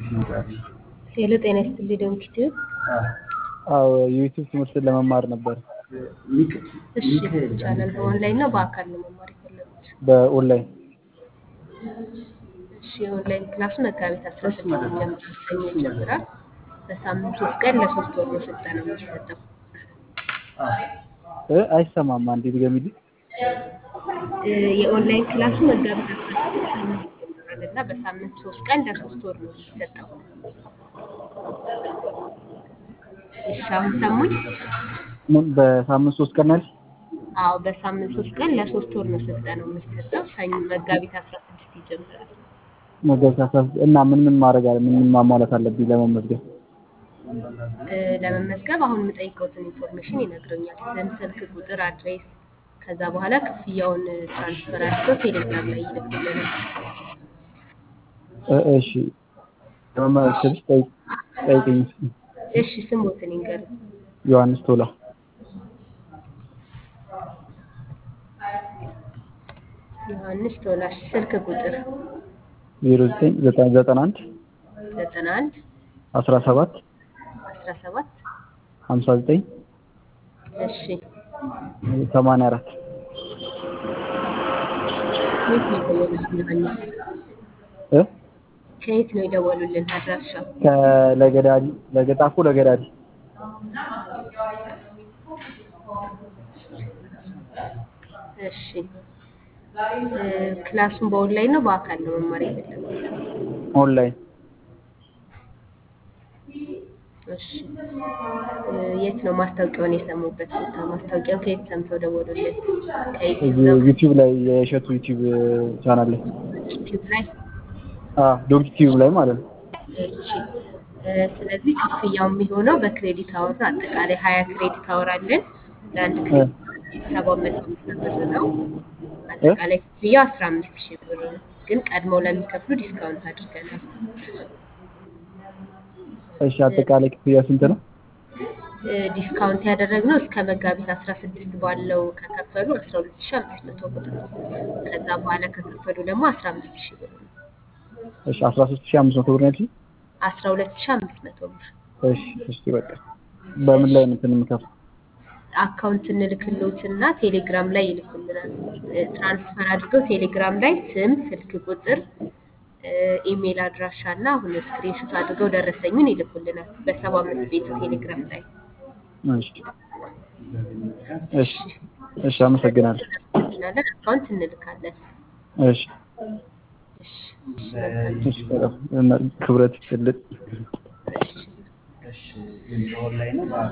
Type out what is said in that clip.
ሄሎ ጤና ይስጥልኝ ደምክ ዩቲዩብ። አዎ የዩቲዩብ ትምህርትን ለመማር ነበር። እሺ ይቻላል። በኦንላይን ነው በአካል ነው መማር የፈለጉት? በኦንላይን እሺ የኦንላይን ክላሱ መጋቢት አስራ ስድስት ጀምሮ ሰኞ ይጀምራል። በሳምንት ሶስት ቀን ለሶስት ወር ነው ስልጠና የሚሰጠው። እ አይሰማም። አንዴ ድገሚልኝ። እ የኦንላይን ክላሱ መጋቢት አስራ ስድስት ሰኞ ይጀምራል እና በሳምንት ሶስት ቀን ለሶስት ወር ነው የሚሰጠው። እሺ አሁን ሰሙኝ? ምን በሳምንት ሶስት ቀን ያልሽ? አዎ በሳምንት ሶስት ቀን ለሶስት ወር ነው ስልጠናው የሚሰጠው። ሰኞ መጋቢት አስራ ስድስት ይጀምራል። መጋቢት አስራ ስድስት እና ምን ምን ማድረግ አለ ምን ምን ማሟላት አለብኝ ለመመዝገብ? እ ለመመዝገብ አሁን የምጠይቀውትን ኢንፎርሜሽን ይነግረኛል። ስም፣ ስልክ ቁጥር፣ አድሬስ ከዛ በኋላ ክፍያውን ትራንስፈር አድርገው ቴሌግራም ላይ ይልኩልናል። እ እሺ ለመመዝገብሽ ጠይቅ ጠይቅኝ። እሺ ስሞትን ይንገሩኝ። ዮሐንስ ቶላ ዮሐንስ ቶላሽ ስልክ ቁጥር ዜሮ ዘጠኝ ዘጠና ዘጠና አንድ ዘጠና አንድ አስራ ሰባት አስራ ሰባት ሀምሳ ዘጠኝ እሺ ሰማንያ አራት ከየት ነው የደወሉልን? ዮሐንስ እ ከየት ነው የደወሉልን? አድራሻው ከለገዳዲ ለገጣፎ ለገዳዲ እሺ እ ክላሱን በኦንላይን ነው በአካል ነው መማር የፈለጉት? ኦንላይን እሺ እ የት ነው ማስታወቂያውን የሰሙበት ቦታ? ማስታወቂያውን ከየት ሰምተው ደወሉልን? ከዩቲዩብ እዚህ ነው? ዩቲዩብ ላይ የእሸቱ ዩቲዩብ ቻናል ላይ ዩቲዩብ ላይ? አዎ ዶግ ዩቲዩብ ላይ ማለት ነው። እሺ እ ስለዚህ ክፍያው የሚሆነው በክሬዲት አወር ነው። አጠቃላይ ሀያ ክሬዲት አወር አለን። ለአንድ ክሬዲት ሰባት መቶ አምሳ ብር ነው። አጠቃላይ ክፍያው አስራ አምስት ሺህ ብር ነው። ግን ቀድመው ለሚከፍሉ ዲስካውንት አድርገናል። እሺ አጠቃላይ ክፍያ ስንት ነው? እ ዲስካውንት ያደረግነው እስከ መጋቢት አስራ ስድስት ባለው ከከፈሉ አስራ ሁለት ሺህ አምስት መቶ ብር ነው። ከዛ በኋላ ከከፈሉ ደግሞ አስራ አምስት ሺህ ብር ነው። እሺ አስራ ሶስት ሺህ አምስት መቶ ብር ነው ያልሽኝ? አስራ ሁለት ሺህ አምስት መቶ ብር እሺ እሺ በቃ በምን ላይ ነው እንትን የምከፍለው? አካውንት እንልክሎትና ቴሌግራም ላይ ይልኩልናል። እ ትራንስፈር አድርገው ቴሌግራም ላይ ስም፣ ስልክ ቁጥር፣ እ ኢሜል አድራሻ እና አሁን ስክሪንሾት አድርገው ደረሰኙን ይልኩልናል በሰባ አምስት ቤቱ ቴሌግራም ላይ። እሺ እሺ እሺ አመሰግናለሁ። እናመሰግናለን። አካውንት እንልካለን። እሺ እሺ እሺ መልካም እሺ በጣም ክብረት ይስጥልኝ። እሺ